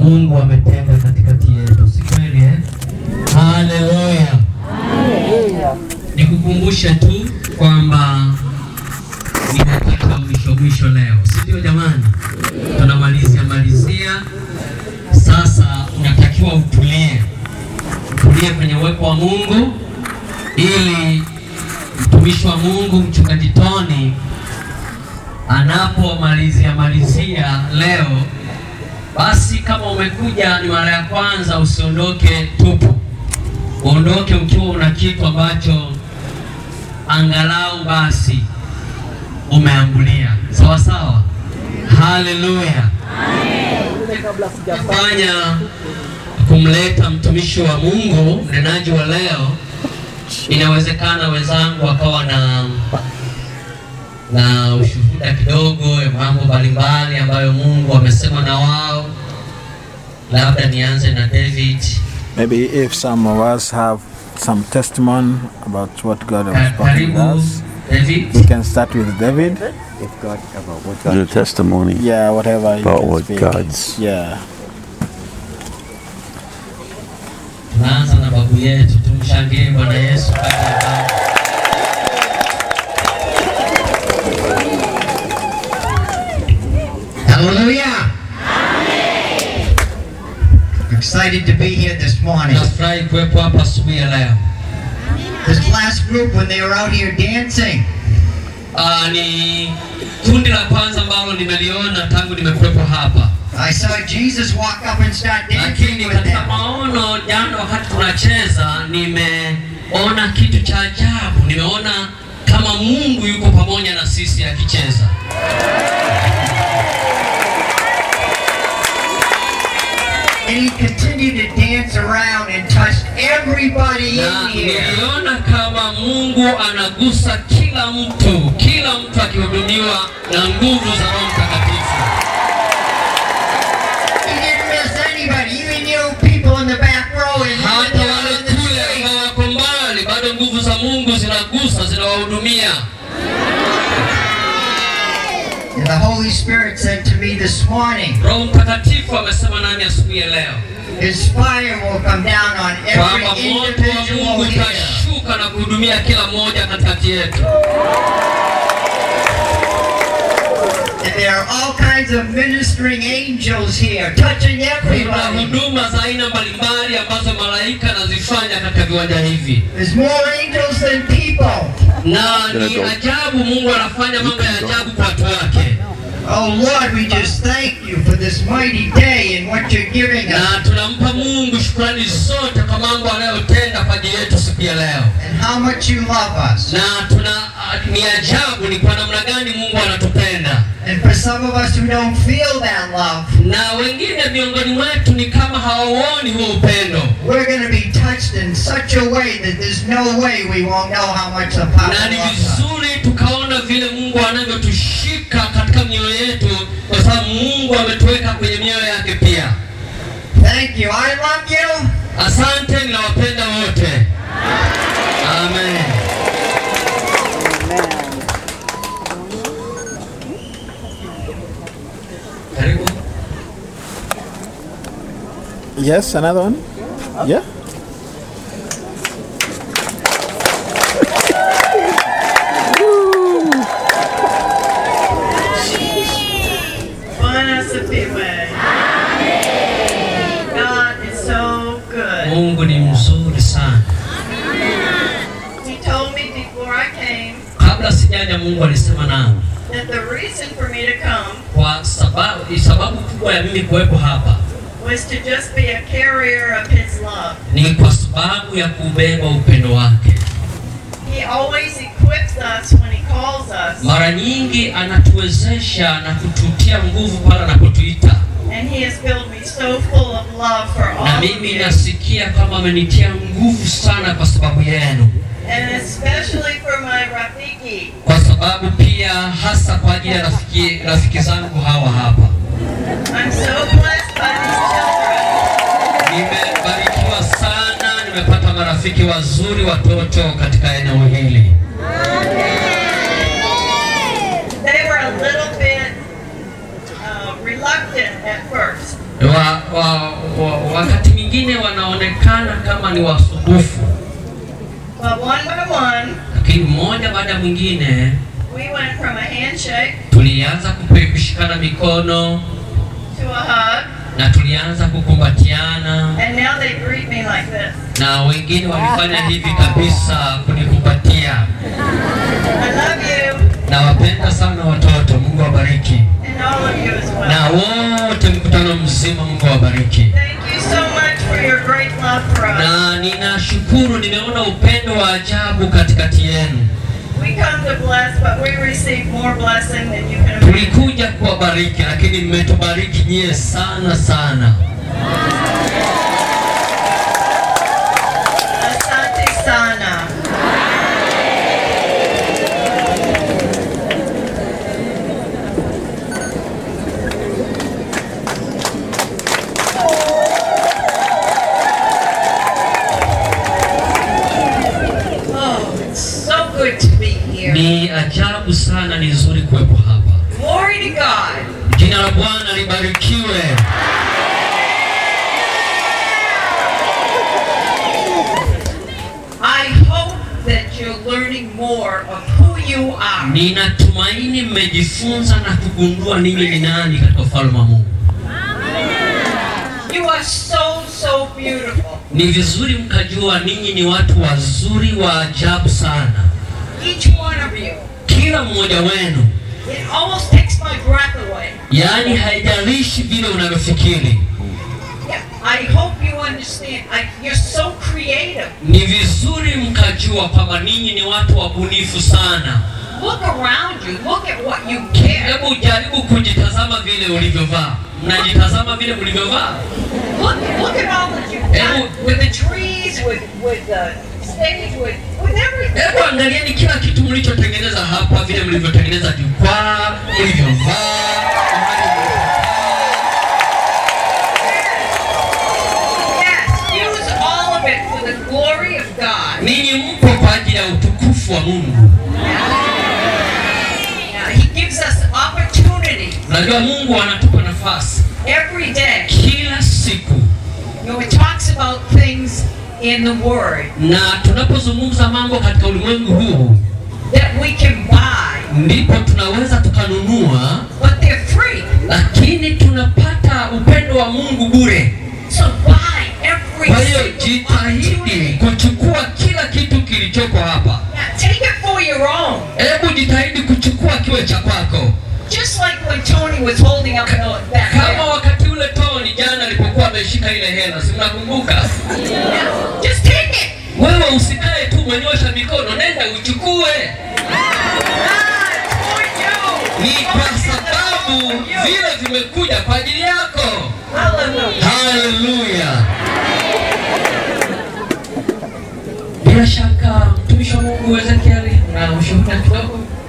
Mungu ametenda katikati yetu, si kweli eh? Haleluya! Nikukumbushe tu kwamba ni dakika mwisho mwisho leo, si ndio jamani? Tunamalizia malizia sasa, unatakiwa utulie, utulie kwenye uwepo wa Mungu ili mtumishi wa Mungu mchungaji Tony anapomalizia malizia leo, basi kama umekuja ni mara ya kwanza, usiondoke tupu, uondoke ukiwa una kitu ambacho angalau basi umeambulia. Sawa sawa, haleluya. Fanya kumleta mtumishi wa Mungu mnenaji wa leo, inawezekana wenzangu wakawa na na ushuhuda kidogo ya mambo mbalimbali ambayo Mungu amesema na wao. Labda nianze na David. Maybe if some of us have some testimony about what God has Ka- spoken with Karibu us, David. we can start with David. If God about what The God testimony. Yeah, whatever you About can what speak. God's- Yeah. Tunaanza na babu yetu, tumshangilie Bwana Yesu kati ya babu. Hallelujah. Excited to be here this morning. Nafurahi kuwepo hapa asubuhi ya leo. This last group, when they were out here dancing, Ah, ni kundi la kwanza ambalo nimeliona tangu nimekuwepo hapa, I saw Jesus walk up and start dancing lakini with katika them. maono jana, wakati tunacheza, nimeona kitu cha ajabu. Nimeona kama Mungu yuko pamoja na sisi akicheza. And he continued to dance around and touched everybody na in here. niliona kama Mungu anagusa kila mtu, kila mtu akihudumiwa na nguvu za Roho Mtakatifu. He didn't miss anybody, even you people in the back row and even Hata down wale in the kule street. ambao wako mbali, bado nguvu za Mungu zinagusa, zinawahudumia. And the Holy Spirit said to me this morning, Roho Mtakatifu amesema nami asubuhi ya leo His fire will come down on kwamba every moto wa individual Mungu here. utashuka na kuhudumia kila mmoja katikati yetu. And there are all kinds of ministering angels here, touching Kuna everybody. huduma za aina mbalimbali ambazo malaika anazifanya katika viwanja hivi. There's more angels than people. na ni ajabu Mungu anafanya mambo ya ajabu kwa watu wake, Oh Lord, we just thank you for this mighty day and what you're giving us na tunampa Mungu shukrani zote kwa mambo anayotenda kwa ajili yetu siku ya leo, and how much you love us. na tuna ni ajabu ni kwa namna gani Mungu anatupenda, And for some of us who don't feel that love, na wengine miongoni mwetu ni kama hawauoni huo upendo, we're going to be touched in such a way that there's no way we won't know how much the Papa na ni loves us. vizuri tukaona vile Mungu anavyotushika katika mioyo yetu, kwa sababu Mungu ametuweka kwenye mioyo yake pia. Thank you. I love you. Asante, ninawapenda wote. Amen. Karibu. Yes, another one? Yeah? Bwana asifiwe. God is so good. Mungu ni mzuri sana. He told me before I came Kabla sijaja, Mungu alisema nami that the reason for me to come kwa sababu, sababu kubwa ya mimi kuwepo hapa was to just be a carrier of His love. ni kwa sababu ya kubeba upendo wake. He always equips us when He calls us, Mara nyingi anatuwezesha na kututia nguvu pale anapotuita, and He has filled me so full of love for na all of mimi you, nasikia kama amenitia nguvu sana kwa sababu yenu. and especially for my Rafiki. kwa sababu pia hasa kwa ajili ya rafiki, rafiki zangu hawa hapa. I'm so blessed by these children. Nimebarikiwa sana, nimepata marafiki wazuri watoto katika eneo hili. They were a little bit uh, reluctant at first. wa, wa, wa, wakati mwingine wanaonekana kama ni wasumbufu, But one by one, lakini mmoja baada ya mwingine we went from a handshake tulianza kupe- kushikana mikono to a hug, na tulianza kukumbatiana, and now they greet me like this. na wengine walifanya hivi kabisa kunikumbatia. I love you, Nawapenda sana watoto, Mungu awabariki, and all of you as na well. wote mkutano mzima, Mungu awabariki. Thank you so much for your great love for us. Na ninashukuru, nimeona upendo wa ajabu katikati yenu. We come to bless, but we receive more blessing than you can imagine. Tulikuja kuwabariki, lakini mmetubariki nyie sana sana. Asante sana. Oh, it's so good to be here. Ni ajabu sana, ni nzuri kuwepo hapa. Glory to God. Jina la Bwana libarikiwe. I hope that you're learning more of who you are. Ninatumaini mmejifunza na kugundua ninyi ni nani katika ufalme wa Mungu. You are so, so beautiful. Ni vizuri mkajua ninyi ni watu wazuri wa ajabu sana, Each one of you. kila mmoja wenu, It almost takes my breath away. yaani haijalishi vile unavyofikiri. Yeah, I hope you understand. I, you're so creative. Ni vizuri mkajua kwamba ninyi ni watu wabunifu sana. Look around you. Look at what you care. Hebu jaribu kujitazama vile ulivyovaa. Mnajitazama vile mlivyovaa? Look, look at all that you've done with the trees, with with the stage, with with everything. Hebu angalieni kila kitu mlichotengeneza hapa, vile mlivyotengeneza jukwaa, mlivyovaa. mahali Yes, use all of it for the glory of God. Ninyi mpo kwa ajili ya utukufu wa Mungu. Yeah, he gives us opportunity Unajua Mungu anatupa nafasi every day. kila siku, You know, it talks about things in the Word na tunapozungumza mambo katika ulimwengu huu, that we can buy, ndipo tunaweza tukanunua, but they're free. lakini tunapata upendo wa Mungu bure. So buy every Kwa hiyo single jitahidi opportunity. kuchukua kila kitu kilichoko hapa. Yeah, take it for your own. Hebu jitahidi kuchukua kiwe cha kwako, Just like when Tony was holding up the, that kama bill. wakati ule Tony jana alipokuwa ameshika ile hela, si mnakumbuka? Yeah, Just take it. Wewe usikae tu mwenyosha mikono, nenda uchukue. Ah, it's for you. Ni kwa sababu vile vimekuja kwa ajili yako. Hallelujah. Haleluya! Bila shaka mtumishi wa Mungu Ezekieli na ushuhuda kidogo.